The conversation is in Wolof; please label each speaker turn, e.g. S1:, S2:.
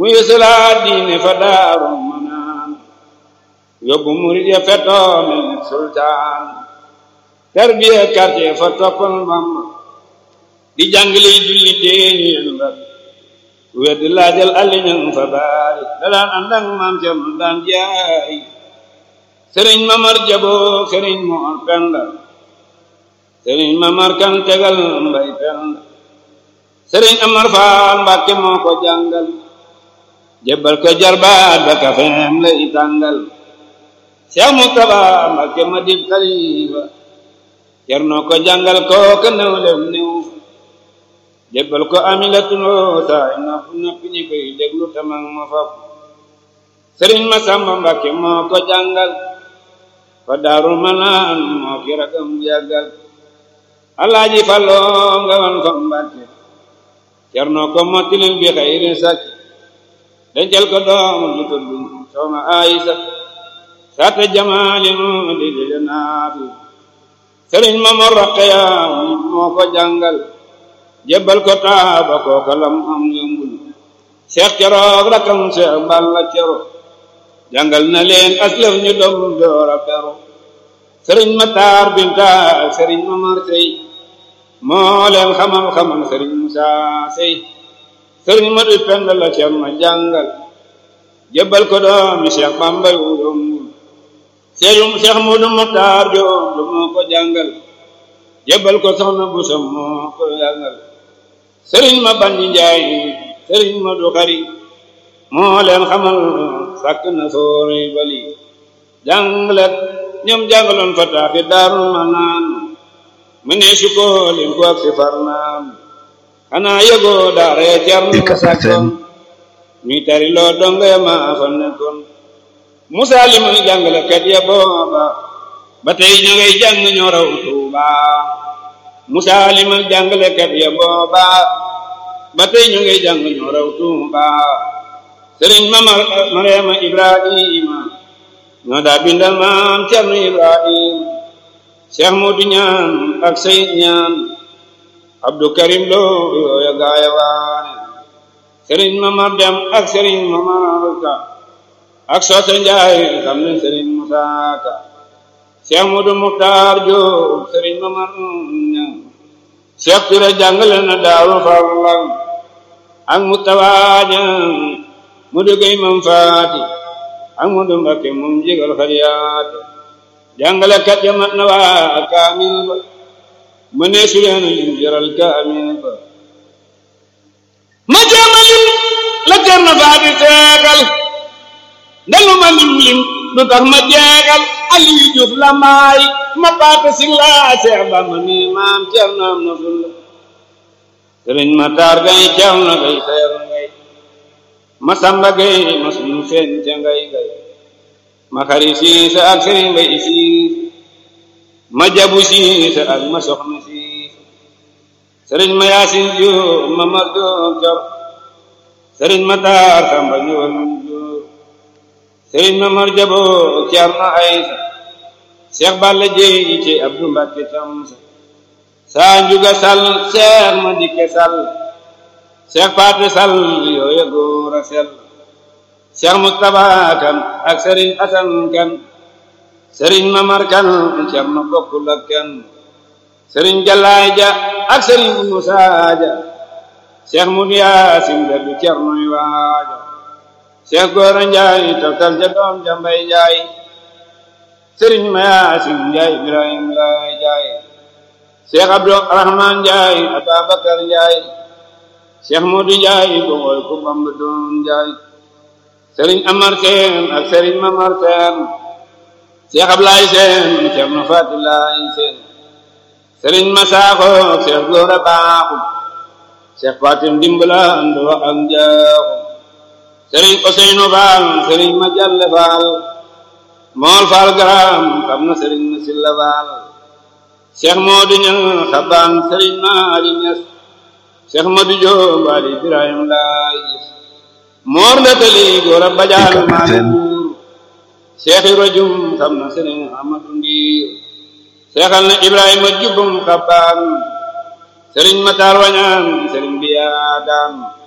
S1: mu yësalaat diine fa daaru manaan yóbbu murid ya fetoo mel ni sultaan tarbiya quartier fa toppal Bamba di jàngale julli teeñu yenu la weddi laajal alliñan fa baari da daan ànd ak maam Cerno daan jaay sëriñ mamar jaboo sëriñ moor penda sëriñ mamar kan tegal mbay penda sëriñ amar faal mbàkke moo ko jàngal jébbal ko jarbaat ba kafeem la i tàngal Cheikh Moustapha mbàkke ma dib xalifa Cerno ko jàngal ko ka new lem new jébbal ko amilatuloo saay nopp nopp ñi koy déglu tamang ma fab sëriñ ma samba mbàkke moo ko jàngal fa daarul manaan moo ki ragam jàggal alaaji falloo nga wan fa mbàkke cerno ko mottilil bi xayri sakki dencal ko doomu ju tudd soxna ayisa sata jamaali mu di di naafi sëriñ ma mo raqeya moo ko jàngal jébbal ko taaba kooka lam am yombul seex keroog rakam seex balla cero jàngal na leen aslëf ñu dom doora pero sëriñ ma taar binta ak sëriñ ma mar sey moo leen xamal xamal sëriñ musa sey sëriñ ma du pend la ceer ma jàngal jébbal ko doomi seex bambay wu yombul seexum seex mu du muxtaar joom du moo ko jàngal jébbal ko soxna bu sam moo ko jàngal sëriñ ma bandi njaay sëriñ ma du xari moo leen xamal sàkk na soorey bali jànglet ñoom jàngaloon fa taaxi daarul ma naan mu ne su ko lim ko ak si far naan xanaa yëgoo daaree car na sàkkoon ñuy tari loo donga ya maa fa nekkoon musaa li muy jàngale kat ya booba ba tey ñu ngay jàng ñoo raw tuuba musaa li muy jàngale kat ya booba ba tey ñu ngay jàng ñoo raw tuuba sëriñ ma mariama ibrahima ñoo daa bindal maam cernu ibrahima cheikh mudu ñaan ak sayid ñaan abdou karim lo yooya gaaya waane sëriñ ma mar dem ak sëriñ ma marka ak soose njaay xam ne sëriñ musaa ka cheikh mudu muxtaar joob sëriñ ma mar ñaan cheikh ture jàngale na daaru farlang ak mustawaaja mu duggay mam faati ak mu du mbakke moom jigal xariyaate jàngale kat ya mat na waa kaamil ba mu ne su leen lim jaral kaamil ba ma jéema lim la jar na faati seegal ndalu ma lim lim du tax ma jeegal Aliyu Juuf la maay ma paate si laa seex ba ma ni maam cer na am na fulla sëriñ ma taar gay cer na gay seer ngay ma samba gay ma sunu seen ca ngay gay ma xari siisa ak sëriñ bay siis ma jabu siisa ak ma soxna siis sëriñ ma yaasin jóob ma mar jóob cor sëriñ ma taar samba ñëwal jóob sëriñ ma mar jaboo cer na aysa seex balla jeey ci abdu mbàkke tamsa saa njuga sal seex ma dikke sal seex paate sal yooya góor a sell seex mustapha kan ak sëriñ asan kan sëriñ mamar kan seex ma bokkul ak kan sëriñ jalaay ja ak sëriñ musaa ja seex mudu yaasin da du cernoy waaja seex góora njaay toftal ja doom ja mbay njaay sëriñ ma yaasin njaay ibrahim laay njaay seex abdu rahman njaay ababakar njaay seex mudu njaay bogoy ku bamba doon njaay sëriñ amar seen ak sëriñ mamar seen seex ablaay seen seex na faati laay seen sëriñ masaaxo seex góora baaxu seex faatim dimbala ando ak njaaxu sëriñ oseynu faal sëriñ ma jalle faal mool faal garam xam na sëriñ ma silla faal seex moodu ñan xabaan sëriñ maali ñas seex madu joob ali ibrahim laay gis moor ndatali góor a bajaan maali buur seexi rajum xam na sëriñ amadu ndiir seexal na ibrahima jubbum xabaan sëriñ mataar wañaan sëriñ biyaa daan